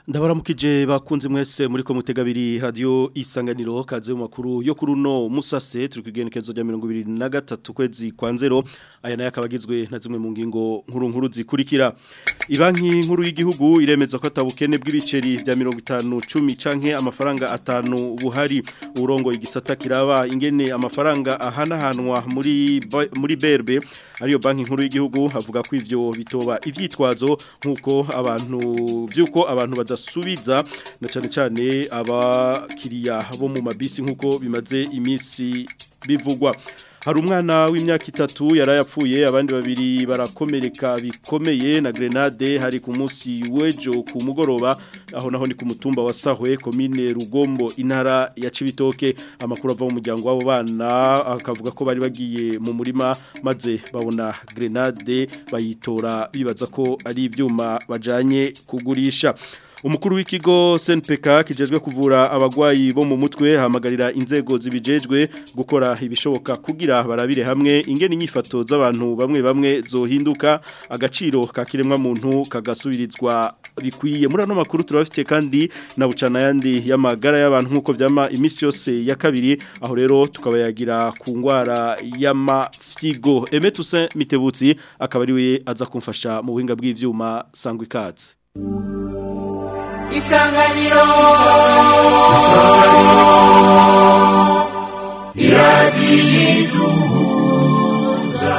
ndabaramukije bakunze mwese muri ko mutegabiri radio isanganiro kaze mu makuru yo kuri uno musase turi kwigenekezo rya 2023 kwezi kwa nzero aya nayo akabagizwe na zimwe mu ngingo nkuru nkuru zikurikira ibanki nkuru y'igihugu iremeza ko atabukene bw'ibiceri vya 50 10 canke amafaranga atanu buhari urongo igisata kiraba ingene amafaranga ahanahanwa muri muri berbe ariyo banki nkuru y'igihugu avuga ko ivyo bitoba ivyitwazo nkuko abantu vyuko abantu badasubiza na cyane cyane abakiriya bo mu mabisi nkuko bimaze iminsi bivugwa hari umwana w'imyaka itatu yarayapfuye abandi babiri barakomereka bikomeye na grenade hari ku munsi w'ejo ku mugoroba aho naho ni ku mutumba wa sahwe komine rugombo intara ya cibitoke amakuru ava mu muryango w'abo bana akavuga ko bari bagiye mu murima maze babona grenade bayitora bibaza ko ari ibyuma bajanye kugurisha umukuru w'ikigo SNPK kijejwe kuvura abagwayi bo mu mutwe hamagarira inzego zibijejwe gukora ibishoboka kugira barabire hamwe ingene inyifato z'abantu bamwe bamwe zohinduka agaciro ka kiremwa muntu kagasubirizwa bikwiye muri ano makuru turabafite kandi na bucana yandi y'amagara y'abantu nkuko vyama imisi yose ya kabiri aho rero tukabayagira ku ngwara y'amafyigo Emetuse Mitebutsi akaba ari we aza kumfasha mu buhinga bw'ivyuma sangwa ikaze isanganiro isanganiro iradiyiduhuza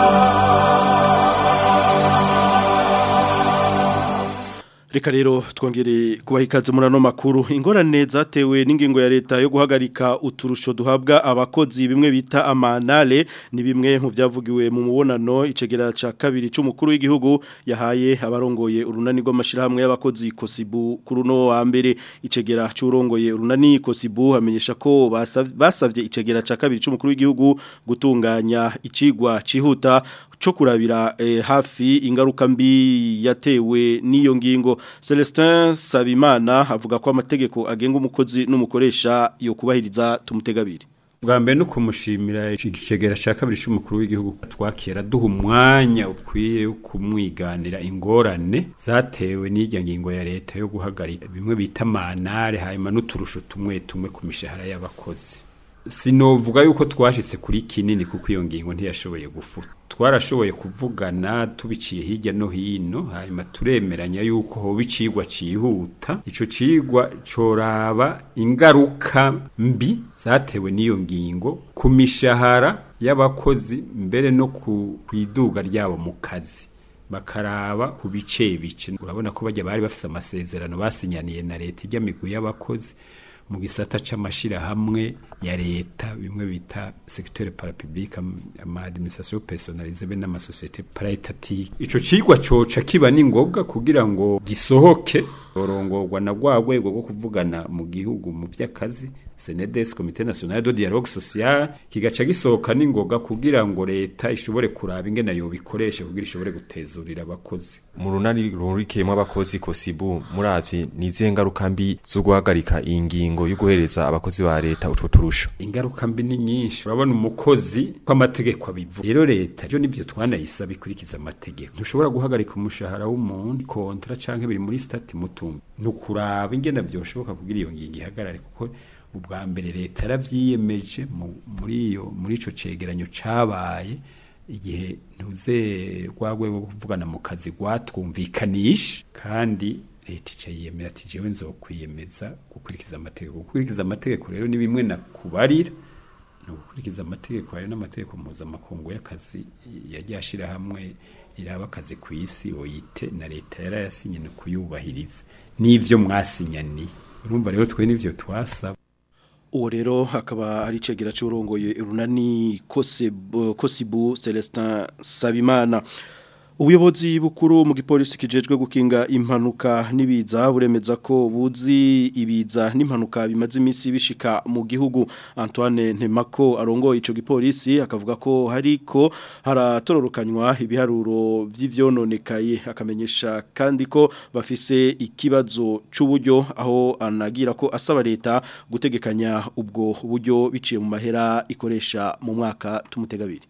Reka rero twongere kubaha ikaze muri ano makuru ingorane zatewe n'ingingo ya leta yo guhagarika uturusho duhabwa abakozi bimwe bita amanale ni bimwe mu byavugiwe mu mubonano icegera ca kabiri c'umukuru w'igihugu yahaye abarongoye urunani rw'amashirahamwe y'abakozi Kosibu kuri no wa mbere icegera c'urongoye urunani Kosibu amenyesha ko basavye icegera ca kabiri c'umukuru w'igihugu gutunganya icigwa cihuta cyo kurabira eh, hafi ingaruka mbi yatewe n'iyo ngingo Celestin Sabimana avuga ko amategeko agenga umukozi n'umukoresha yo kubahiriza tumutegabiri bwa mbere no kumushimira ikigegera cya kabiri cy'umukuru w'igihugu twakira duha umwanya ukwiye wo kumwiganira ingorane zatewe n'irya ngingo ya leta yo guhagarika bimwe bita manare hanyuma n'uturusho tumwe tumwe ku mishahara y'abakozi sinovuga yuko twashitse kuri kinini kuko iyo ngingo ntiyashoboye gufuta twarashoboye kuvugana tubiciye hirya no hino hanyuma turemeranya yuko hoba icigwa cihuta ico cigwa coraba ingaruka mbi zatewe n'iyo ngingo ku mishahara y'abakozi mbere no ku iduga ryabo mu kazi bakaraba ku bice bice urabona ko bajya bari bafise amasezerano basinyaniye na leta ijya migwi y'abakozi mu gisata c'amashirahamwe ya leta bimwe bita secteur parapublic ama administration personnalisée be n'ama société paritative ico cigwa coca kiba ni ngombwa kugira ngo gisohoke orongorwa na gwa rwego rwo kuvugana mu gihugu mu vy'akazi Senedes Comité National de Dialogue Social kigaca gisohoka ningoga kugira ngo leta ishobore kuraba ingene yo bikoresha kugira ishobore gutezurira abakozi mu runani rurikiyemo abakozi kosibu muravye nizihe ngaruka mbi zo guhagarika iyi ngingo yo guhereza abakozi ba leta utwo turusho ingaruka mbi ni nyinshi urabona umukozi ko amategeko abivuga rero leta byo nivyo twanayisaba ikurikiza amategeko ntushobora guhagarika umushahara w'umuntu kontra canke biri muri stati mutumba nukuraba ingene vyoshoboka kugira iyo ngingo ihagarare kuko ubwa mbere leta yaravyiyemeje muri iyo muri ico cegeranyo cabaye igihe ntuze rwagwe rwo kuvugana mu kazi rwatwumvikanisha kandi leta ica yiyemera ati jewe nzokwiyemeza gukurikiza amategeko gukurikiza amategeko rero ni bimwe na kubarira ni ugukurikiza amategeko hari n'amategeko mpuzamakungu y'akazi yagiye ashira hamwe iraba akazi ku isi oyite na leta yarayasinye no kuyubahiriza n'ivyo mwasinyaniye urumva rero twe n'ivyo twasaba uwo rero hakaba ari icegera cy'urongoye urunani kosibu Celestin Sabimana ubuyobozi bukuru mu gipolisi kijejwe gukinga impanuka n'ibiza buremeza ko buzi ibiza n'impanuka bimaze iminsi bishika mu gihugu Antoine Ntemako arongoye ico gipolisi akavuga ko hariko haratororokanywa ibiharuro vy'ivyononekaye akamenyesha kandi ko bafise ikibazo c'uburyo aho anagira ko asaba leta gutegekanya ubwo buryo biciye mu mahera ikoresha mu mwaka tumutegabiri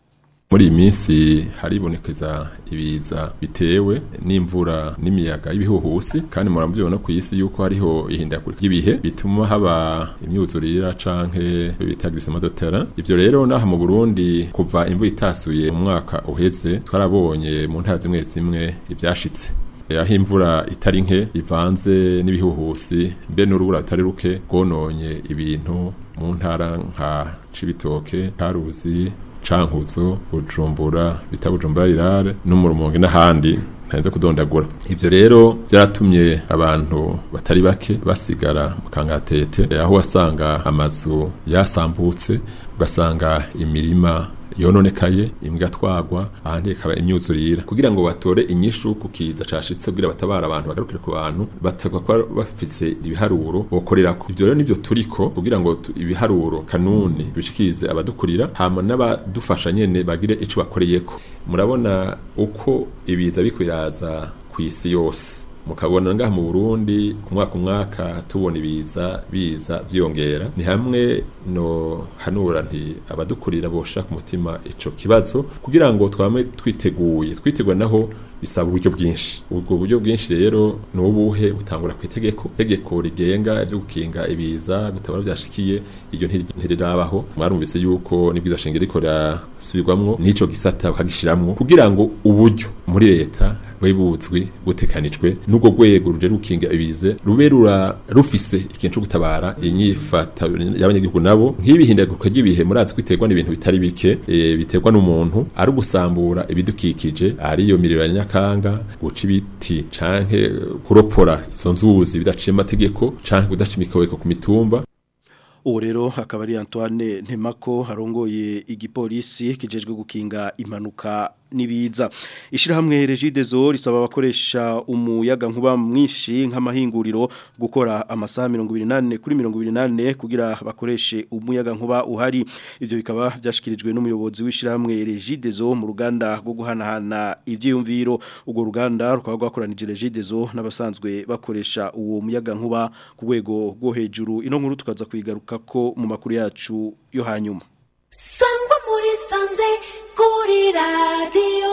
muri iyi minsi haribonekeza ibiza bitewe n'imvura n'imiyaga y'ibihuhusi kandi murabyibona ku isi yuko hariho ihindagurika ry'ibihe bituma haba imyuzurira canke bita grisemadotera ivyo rero naha mu Burundi kuva imvura itasuye mu mwaka uheze twarabonye mu ntara zimwe zimwe ivyashitse aho imvura itari nke ivanze n'ibihuhusi mbe n'urubura rutari ruke rwononye ibintu mu ntara nka Cibitoke Karuzi cankuzo bujumbura bita bujumbura rirare n'umurumonge n'ahandi ntarenze kudondagura ivyo rero byaratumye abantu batari bake basigara mu kangatete aho wasanga amazu yasambutse ugasanga imirima yononekaye imbwa twagwa ahandi ikaba imyuzurira kugira ngo batore inyishu ku kiza cashitse kugira batabara abantu bagarukire ku bantu batagwa kwa bafitse ibiharuro bokorerako ivyo rero nivyo turiko kugira ngo tu- ibiharuro kanuni bishikirize abadukurira hama n'abadufasha nyene bagire ico bakoreyeko murabona uko ibiza bikwiraza ku isi yose mukabona ngaha mu Burundi ku mwaka umwaka tubona ibiza biza vyongera ni hamwe no hanura nti abadukurira bosha ku mutima ico kibazo kugira ngo twame twiteguye twitegura naho bisaba uburyo bwinshi ubwo buryo bwinshi rero ni ubuhe butangura ku itegeko itegeko rigenga ibyo gukinga ibiza bitabara byashikiye iryo ntiri- ntirirabaho mwarumvise yuko nibwiza shingiro riko rirasubirwamwo n'ico gisata bakagishiramwo kugira ngo uburyo muri leta bube buzwi butekanijwe n'ubwo rwego ruje rukinga ibize rube rura rufise ikintu cyo gutabara inyifata y'abanyagihugu nabo nk'ibihindaguruka ry'ibihe murazi kwiterwa n'ibintu bitari bike e, biterwa n'umuntu ari ugusambura ibidukikije ari iyo miriro ya nyakanga guca ibiti canke kuropora izo nzuzi bidaciye amategeko canke kudaca imikobeko ku mitumba ubu rero akaba ari Antoine Ntemako harongoye igipolisi kijejwe gukinga impanuka nibiza ishirahamwe Regidezo risaba abakoresha umuyaga nkuba mwinshi nk'amahinguriro gukora amasaha 28 kuri 28 kugira bakoreshe umuyaga nkuba uhari ivyo bikaba byashikirijwe n'umuyobozi w'ishirahamwe Regidezo mu ruganda rwo guhanahana ivyiyumviro urwo ruganda rukaba rwakoranije Regidezo n'abasanzwe bakoresha uwo muyaga nkuba ku rwego rwo hejuru ino nkuru tukaza kuyigaruka ko mu makuru yacu yo hanyuma sangwa muri sanze kuri radiyo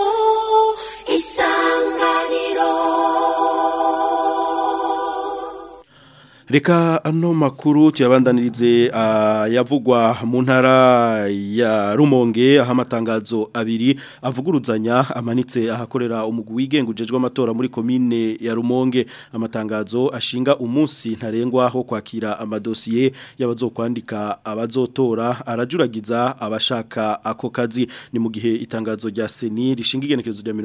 isanganiro Reka ano makuru tuyabandanirize uh, yavugwa mu ntara ya Rumonge aho amatangazo abiri avuguruzanya amanitse ahakorera umugwi wigenga ujejwe amatora muri komine ya Rumonge amatangazo ashinga umunsi ntarengwa ho kwakira amadosiye y'abazokwandika abazotora arajuragiza abashaka ako kazi ni mu gihe itangazo rya Seni rishinga igenekerezo rya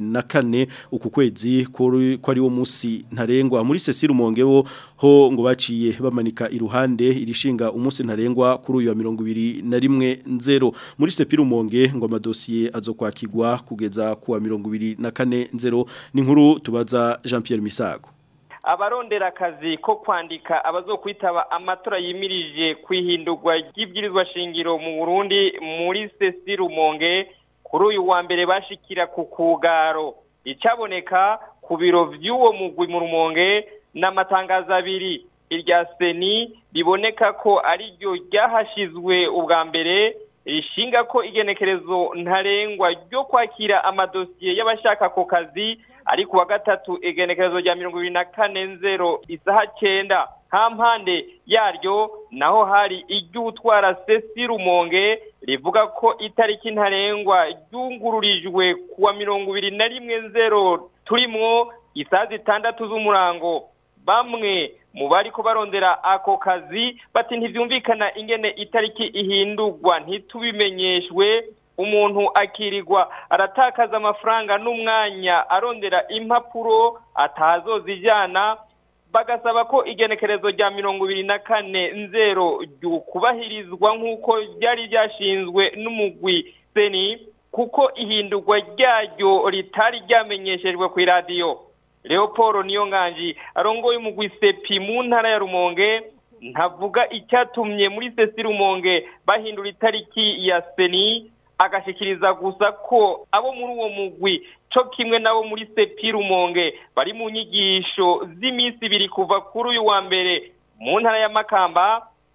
24 uku kwezi ko ari wo munsi ntarengwa muri Sesi Rumonge bo ho ngo baciye bamanika iruhande irishinga umunsi ntarengwa kuri uyu wa mirongo ibiri na rimwe nzero muri sepiru monge ngo amadosiye azokwakirwa kugeza ku wa mirongo ibiri na kane nzero ni nkuru tubaza Jean Pierre Misago abarondera akazi ko kwandika abazokwitaba amatora yimirije kwihindurwa ry'ibwirizwa shingiro mu Burundi muri sesi rumonge kuri uyu wa mbere bashikira ku kugaro icaboneka ku biro vy'uwo mugwi mu rumonge n'amatangazo abiri irya seni riboneka ko ari ryo ryahashizwe ubwa mbere rishinga ko igenekerezo ntarengwa ryo kwakira amadosiye y'abashaka ako kazi ari ku wa gatatu igenekerezo rya mirongo ibiri na kane nzero isaha cyenda nta mpande yaryo naho hari iry'utwara sesi rumonge rivuga ko itariki ntarengwa ryungururijwe ku wa mirongo ibiri na rimwe nzero turimwo isaha zitandatu z'umurango bamwe mu bari ko barondera ako kazi bati ntibyumvikana ingene itariki ihindurwa ntitubimenyeshwe umuntu akirirwa aratakaza amafaranga n'umwanya arondera impapuro atazozijyana bagasaba ko igenekerezo rya mirongo ibiri na kane nzero ryukubahirizwa nk'uko ryari ryashinzwe n'umugwi seni kuko ihindurwa ryaryo ritari ryamenyeshejwe ku iradiyo leopold niyo nganji arongoye umugwi sepi mu ntara ya rumonge ntavuga icyatumye muri sesi rumonge bahindura itariki ya seni agashikiriza gusa ko abo muri uwo mugwi co kimwe nabo muri sepi rumonge bari mu nyigisho z'iminsi ibiri kuva kuri uyu wa mbere mu ntara ya makamba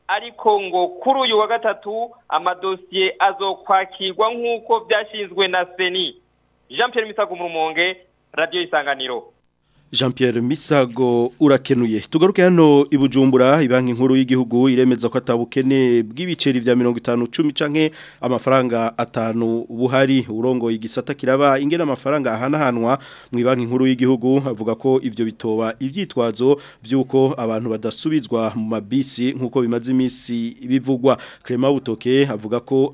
ariko ngo kuri uyu wa gatatu amadosiye azokwakirwa nk'uko byashinzwe na seni jean Pierre misago mu rumonge radiyo isanganiro Jean Pierre Misago urakenuye tugaruke hano ibujumbura ibanki nkuru y'igihugu iremeza ko atabukene bw'ibiceri vya 50 10 canke amafaranga atanu buhari urongo igisata kiraba ingena amafaranga ahanahanwa mu ibanki nkuru y'igihugu avuga ko ivyo bitoba ivyitwazo vyuko abantu badasubizwa mu mabisi nkuko bimaze imisi bivugwa Clement Butoke avuga ko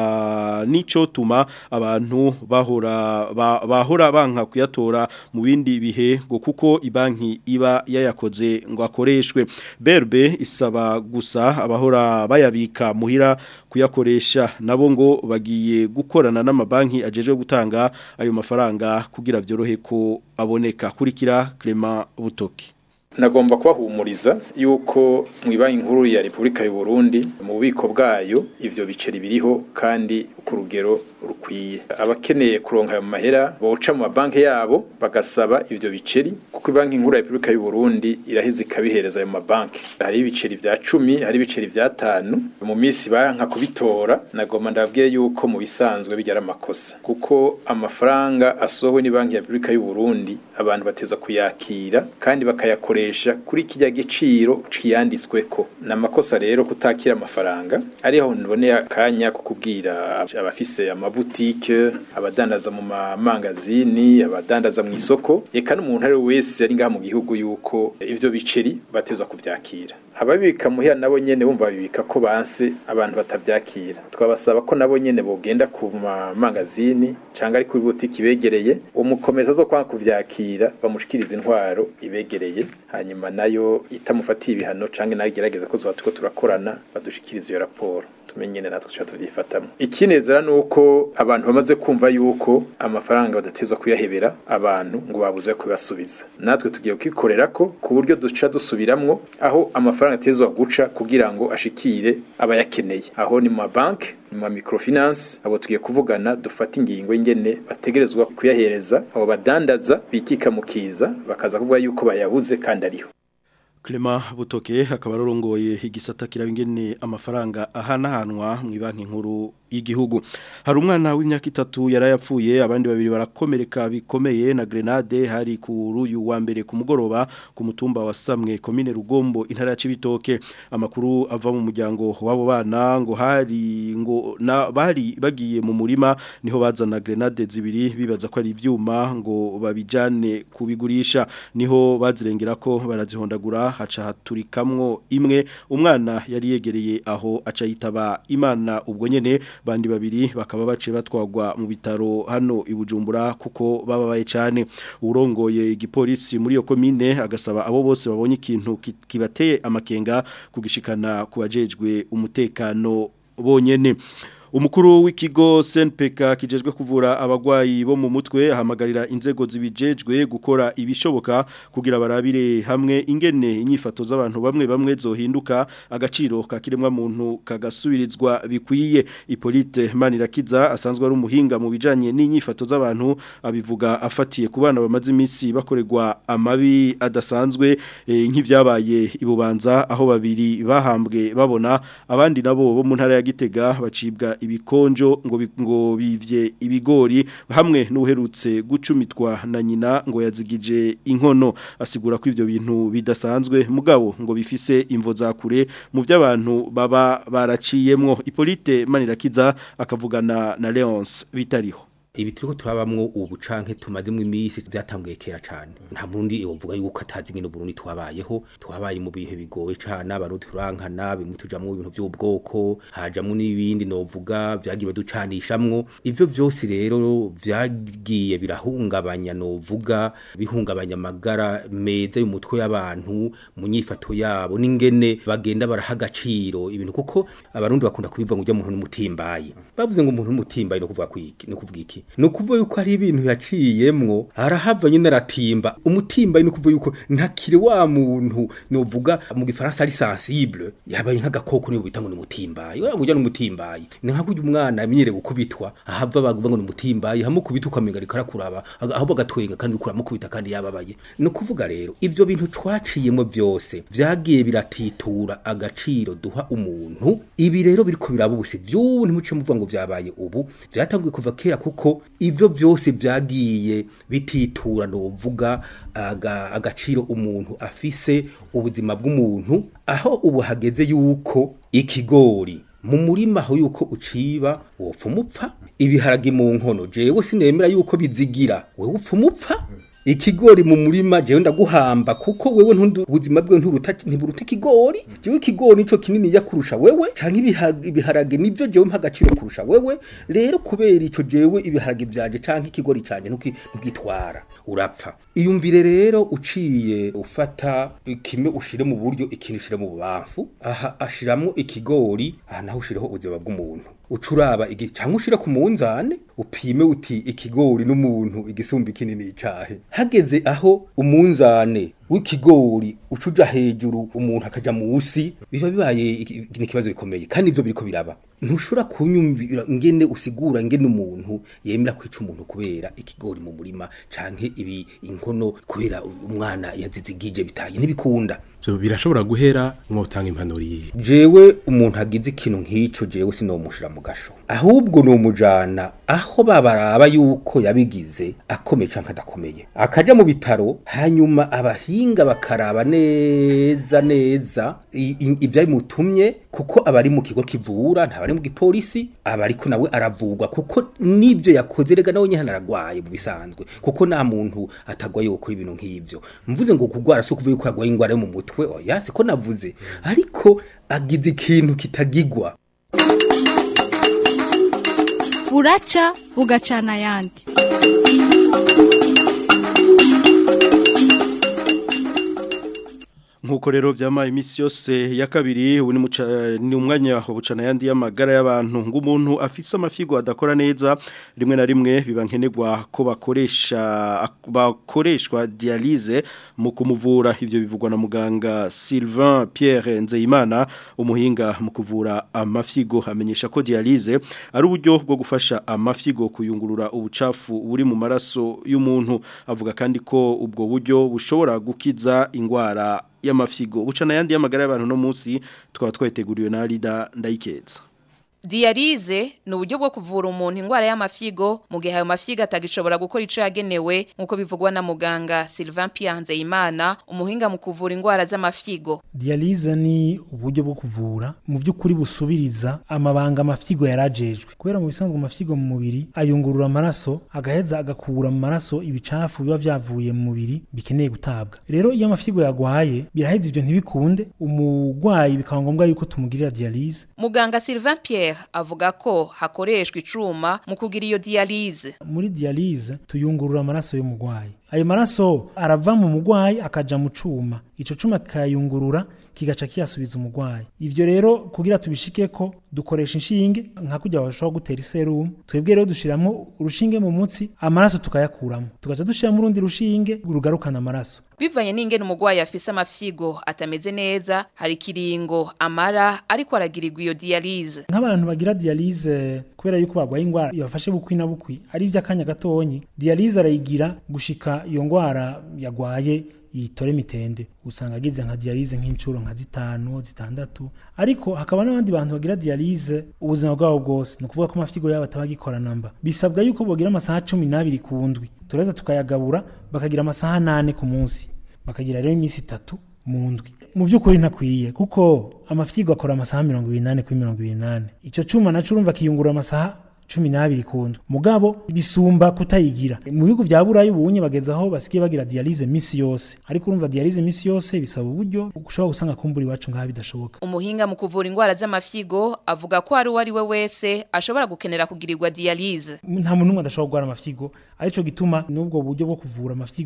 ata nico tuma abantu bahora ba, bahora banka kuyatora mu bindi bihe ngo kuko ibanki iba yayakoze ngo akoreshwe berbe isaba gusa abahora bayabika muhira kuyakoresha nabo ngo bagiye gukorana n'amabanki ajejwe gutanga ayo mafaranga kugira vyorohe ko aboneka kurikira Clement Butoki nagomba kubahumuriza yuko mu ibanki nkuru ya Repubulika y'u Burundi mu bubiko bwayo ivyo biceri biriho kandi ku rugero rukwiye abakeneye kuronka ayo mahera boca mu mabanki yabo bagasaba ivyo biceri kuko ibanki nkuru ya Repubulika y'u Burundi iraheze ikabihereza ayo mabanki hari ibiceri vya cumi hari ibiceri vya tanu mu minsi banka kubitora nagomba ndabwiye yuko mu bisanzwe bijyara amakosa kuko amafaranga asohowe ni banki ya Repubulika y'u Burundi abantu bateza kuyakira kandi bakayakoresha kuri kijya giciro ciyanditsweko namakosa rero kutakira amafaranga ariho niboneye akanya kukubwira abafise amabutike abadandaza mu mamangazini abadandaza mu isoko eka n'umuntu ari wese ari ngaha mu gihugu yuko ivyo biceri bateza kuvyakira ababika muhira nabo nyene bumva babibika ko banse abantu batavyakira twabasaba ko nabo nyene bogenda ku mamangazini canga ari kuri butiki begereye umukomeza zo kwanga kuvyakira bamushikiriza intwaro ibegereye hanyuma nayo itamufatiye ibihano canke nayo igerageza ko zoba turiko turakorana badushikiriza iyo raporo tumenye natwe tuca tuvyifatamo ikinezera nuko abantu bamaze kumva yuko amafaranga badatezwa kuyahebera abantu ngo babuze kubasubiza natwe tugiye kukikorerako ku buryo duca dusubiramwo aho amafaranga atezwa guca kugira ngo ashikire abayakeneye aho ni mu mabanki mu ma microfinance abo tugiye kuvugana dufata ingingo y'ingene bategerezwa kuyahereza abo badandaza bikika mu kiza bakaza kuvuga yuko bayabuze kandi ariho Clement Butoke akaba arongoye igisata kirabingene amafaranga ahanahanwa mu banki nkuru y'igihugu hari umwana w'imyaka itatu yarayapfuye abandi babiri barakomereka bikomeye na grenade hari ku ruyu wa mbere ku mugoroba ku mutumba wa Samwe commune Rugombo intara ya Cibitoke amakuru ava mu muryango wabo bana ngo hari ngo na bari bagiye mu murima niho bazana grenade zibiri bibaza ko ari ivyuma ngo babijane kubigurisha niho bazirengera ko barazihondagura haca haturikamwo imwe umwana yari yegereye aho aca yitaba imana ubwo nyene bandi babiri bakaba bace batwagwa mu bitaro hano ibujumbura kuko bababaye cyane urongoye igipolisi muri iyo komine agasaba abo bose babonye ikintu kibateye amakenga kugishikana kubajejwe umutekano bonyene Umukuru w'ikigo SNPK kijejwe kuvura abagwayi bo mu mutwe ahamagarira inzego zibijejwe gukora ibishoboka kugira barabire hamwe ingene inyifato z'abantu bamwe bamwe zohinduka agaciro kakiremwa muntu kagasubirizwa bikwiye Ipolite Manirakiza asanzwe ari umuhinga mu bijanye n'inyifato z'abantu abivuga afatiye ku bana bamaze iminsi bakorerwa amabi adasanzwe e, nk'ivyabaye ibubanza aho babiri bahambwe babona abandi nabo bo mu ntara ya Gitega bacibwa ibikonjo ngo ngo bivye ibigori hamwe n'uherutse gucumitwa na nyina ngo yazigije inkono asigura ko ivyo bintu bidasanzwe mugabo ngo bifise imvo za kure mu by'abantu baba baraciyemwo Ipolite Manirakiza akavugana na Leonce bitariho ibi turiko turabamwo ubu canke tumazemo imisi byatanguye kera cane nta murundi yovuga yuko atazi ngene Burundi twabayeho twabaye mu bihe bigoye cane abantu turankana bimwe tujamwo ibintu by'ubwoko hajamwo n'ibindi novuga vyagiye ducanishamwo ivyo vyose rero vyagiye birahungabanya novuga bihungabanya amagara meza y'umutwe y'abantu mu nyifato yabo n'ingene bagenda baraha agaciro ibintu kuko abarundi bakunda kubivuga ngo ujya muntu n'umutimbaye bavuze ngo umuntu n'umutimbaye no kuvuga kwiki no kuvuga iki ni ukuvuga yuko hari ibintu yaciyemwo arahava nyine aratimba umutimba ni ukuvuga yuko ntakiri wa muntu novuga mu gifaransa ari sensible yabaye nk'agakoko niyo bita ngo ni umutimbayi we ngo ni umutimbayi ni nka kurya umwana amenyereye gukubitwa ahava bavuga ngo ni umutimbayi hamukubita ukamenga ariko arakuraba aga- ahubwo agatwenga kandi uriko uramukubita kandi yababaye ni ukuvuga rero ivyo bintu twaciyemo byose vyagiye biratitura agaciro duha umuntu ibi rero biriko biraba ubusi vy'ubu ntimuce muvuga ngo vyabaye ubu vyatanguye kuva kera kuko ivyo byose vyagiye bititura novuga aga, agaciro umuntu afise ubuzima bw'umuntu aho ubu hageze yuko ikigori mu murima aho yuko uciba wopfa umupfa ibiharage mu nkono jewe sinemera yuko bizigira wewe upfa umupfa ikigori mu murima jewe ndaguhamba kuko wewe ntundu ubuzima bwe nturuta ntiburuta ikigori jewe ikigori nico kinini yakurusha wewe canke ibiha- ibiharage nivyo jewe mpa agaciro kurusha wewe rero kubera ico jewe ibiharage vyaje canke ikigori canje ntuki- ntugitwara urapfa iyumvire rero uciye ufata kimwe ushire mu buryo ikintu ushire mu bubamfu aha ashiramwo ikigori aha naho ushireho ubuzima bw'umuntu ucuraba igi cyangwa ushira ku munzane upime uti ikigori n'umuntu igisumba kinini icahe hageze aho umunzane w'ikigori ucuja hejuru umuntu akaja musi biba bibaye iki- ni ikibazo gikomeye kandi ivyo biriko biraba ntushobora kunyumvira ngene usigura ngene umuntu yemera kwica umuntu kubera ikigori mu murima canke ibi inkono kubera umwana yazizigije bitaye ntibikunda so birashobora guhera mwotanga impanuro yihe jewe umuntu agize ikintu nk'ico jewe sinomushira mu gasho ahubwo nomujana aho babaraba yuko yabigize akomeye canke adakomeye akaja mu bitaro hanyuma abahinga bakaraba neza neza i- i- ivyabimutumye kuko abari mu kigo kivura ntabari mu gipolisi aba ariko nawe aravugwa kuko nivyo yakoze rega nawe nyene aragwaye mu bisanzwe kuko nta muntu atagwaye gukora ibintu nk'ivyo mvuze ngo kugwara si ukuvuga yuko yagwaye ingwara yo mu mutwe oya siko navuze ariko agize ikintu kitagigwa buraca bugacana ayandi nkuko rero vyamaye imisi yose ya kabiri ubu ni muca- ni umwanya wo bucana yandi y'amagara y'abantu ngo umuntu afise amafigo adakora neza rimwe na rimwe biba nkenerwa ko bakoresha bakoreshwa dialyse mu kumuvura ivyo bivugwa na muganga Sylvain Pierre Nzeyimana umuhinga mu kuvura amafigo amenyesha ko dialyse ari uburyo bwo gufasha amafigo kuyungurura ubucafu buri mu maraso y'umuntu avuga kandi ko ubwo buryo bushobora gukiza ingwara y'amafigo bucana yandi y'amagara y'abantu no munsi twaba twateguriwe na Rida Ndayikeza Dialize ni uburyo bwo kuvura umuntu indwara y'amafigo mu gihe ayo mafigo atagishobora gukora ico yagenewe nk'uko bivugwa na muganga Sylvain Pierre Nzeyimana umuhinga mu kuvura indwara z'amafigo Dialyse ni uburyo bwo kuvura mu by'ukuri busubiriza amabanga amafigo yarajejwe kubera mu bisanzwe amafigo mu mubiri ayungurura amaraso agaheza agakura mu maraso ibicafu biba vyavuye mu mubiri bikeneye gutabwa rero iyo amafigo yagwaye biraheza ivyo ntibikunde umugwayi bikaba ngombwa yuko tumugirira dialyse muganga Sylvain Pierre avuga ko hakoreshwa icuma mu kugira iyo dialyse muri dialyse tuyungurura amaraso y'umugwayi ayo maraso arava mu mugwayi akaja mu cuma ico cuma kikayungurura kigaca kiyasubiza umugwayi ivyo rero kugira tubishikeko dukoresha inshinge nka kurya bashobora gutera iserumu twebwe rero dushiramo urushinge mu mutsi amaraso tukayakuramo tugaca dushiramo urundi rushinge rugarukana amaraso bivanye n'ingene umugwayi afise amafigo atameze neza hari kiringo amara ariko aragirirwa iyo dialyse nk'abantu bagira dialyse kubera yuko bagwaye ingwara ibafashe bukwi na bukwi ari ivy'akanya gatonyi dialyse arayigira gushika iyo ngwara yagwaye yitore mitende usanga agize nka dialyse nk'incuro nka zitanu zitandatu ariko hakaba n'abandi bantu bagira dialyse ubuzima bwabo bwose ni ukuvuga ko amafigo yabo ataba namba bisabwa yuko bogira amasaha cumi n'abiri ku ndwi tureza tukayagabura bakagira amasaha nane ku munsi bakagira rero iminsi itatu mu ndwi mu by'ukuri ntakwiye kuko amafigo akora amasaha mirongo ibiri n'ane kuri mirongo ibiri n'ane icyo cuma naco urumva kiyungurura amasaha cumi n'abiri ku ndwi mugabo bisumba kutayigira mu bihugu vya burayi ubunye bageze aho basigaye bagira dialyse misi yose ariko urumva dialyse misi yose bisaba uburyo ushobora gusanga kumbura iwacu ngaha bidashoboka umuhinga mu kuvura indwara z'amafigo avuga ko ari uwo ari we wese ashobora gukenera kugirirwa dialyse nta muntu n'umwe adashobora kurwara amafigo arico gituma n'ubwo buryo bwo kuvura amafigo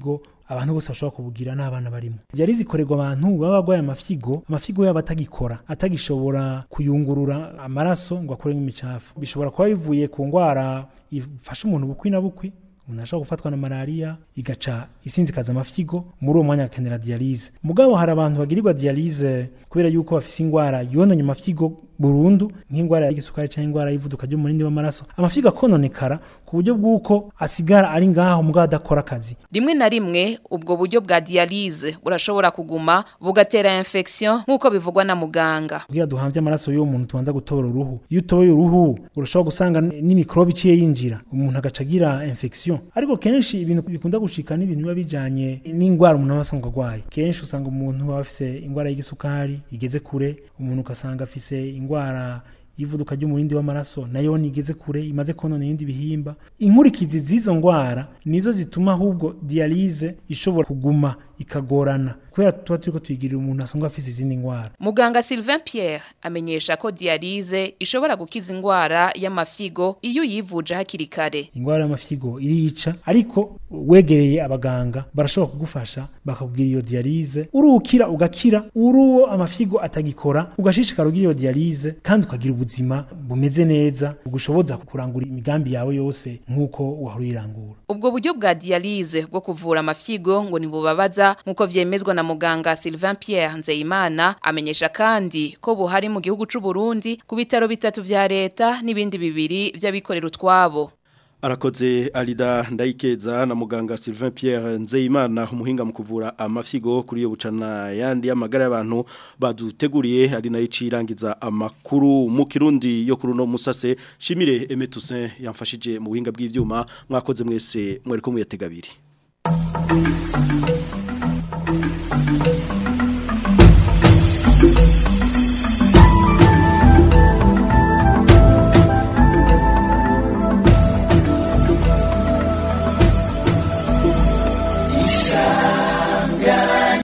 abantu bose bashobora kubugira n'abana barimo dialyse ikorerwa abantu baba barwaye amafyigo amafyigo yabo atagikora atagishobora kuyungurura amaraso ngo akuremo imicafu bishobora kuba bivuye ku ndwara ifasha umuntu bukwi na bukwi umuntu ashobora gufatwa na malaria igaca isinzikaza amafyigo muri uwo mwanya akenera dialyse mugabo hari abantu bagirirwa dialyse kubera yuko bafise ingwara yononye amafyigo burundu nk'ingwara y'igisukari cyangwa ingwara y'ivuduka ry'umurindi w'amaraso amafyigo akononekara ku buryo bw'uko asigara ari ngaho mugabo adakora akazi rimwe na rimwe ubwo buryo bwa dialyse burashobora kuguma bugatera infection nk'uko bivugwa na muganga kugira duhamvye amaraso y'uwo muntu tubanza gutobora uruhu iyo utoboye uruhu urashobora gusanga n'imikrobe iciye yinjira umuntu agaca agira infection ariko kenshi ibintu bikunda gushika n'ibintu biba bijanye n'ingwara umuntu aba asanzwe arwaye kenshi usanga umuntu aba afise ingwara y'igisukari igeze kure umuntu ugasanga afise ingwara yivuduka ry'umurindi w'amaraso nayo nigeze kure imaze konona ibindi bihimba inkurikizi z'izo ngwara nizo zituma ahubwo dialyse ishobora kuguma ikagorana kubera tuba turiko tuyigirira umuntu asanzwe afise izindi ngwara muganga Sylvain Pierre amenyesha ko dialyse ishobora gukiza ingwara y'amafyigo iyo uyivuje hakiri kare ingwara y'amafyigo irica ariko wegereye abaganga barashobora kugufasha bakakubwira iyo dialyse urukira ugakira uruwo amafyigo atagikora ugashishikara ugira iyo dialyse kandi ukagira ubuzima bumeze neza bugushoboza kurangura imigambi yawe yose nk'uko wahora uyirangura ubwo buryo bwa dialyse bwo kuvura amafyigo ngo ntibubabaza nk'uko vyemezwa na muganga Sylvain Pierre Nzeyimana amenyesha kandi ko buhari mu gihugu c'u Burundi ku bitaro bitatu vya leta n'ibindi bibiri vy'abikorera utwabo Arakoze Alida Ndaikeza na muganga Sylvain Pierre Nzeyimana umuhinga mu kuvura amafyigo kuri yo bucana yandi y'amagara y'abantu baduteguriye ari nayo cirangiza amakuru mu kirundi yo kuri no musase shimire Aimé Toussaint yamfashije mu buhinga bw'ivyuma mwakoze mwese mwari ko muyategabiri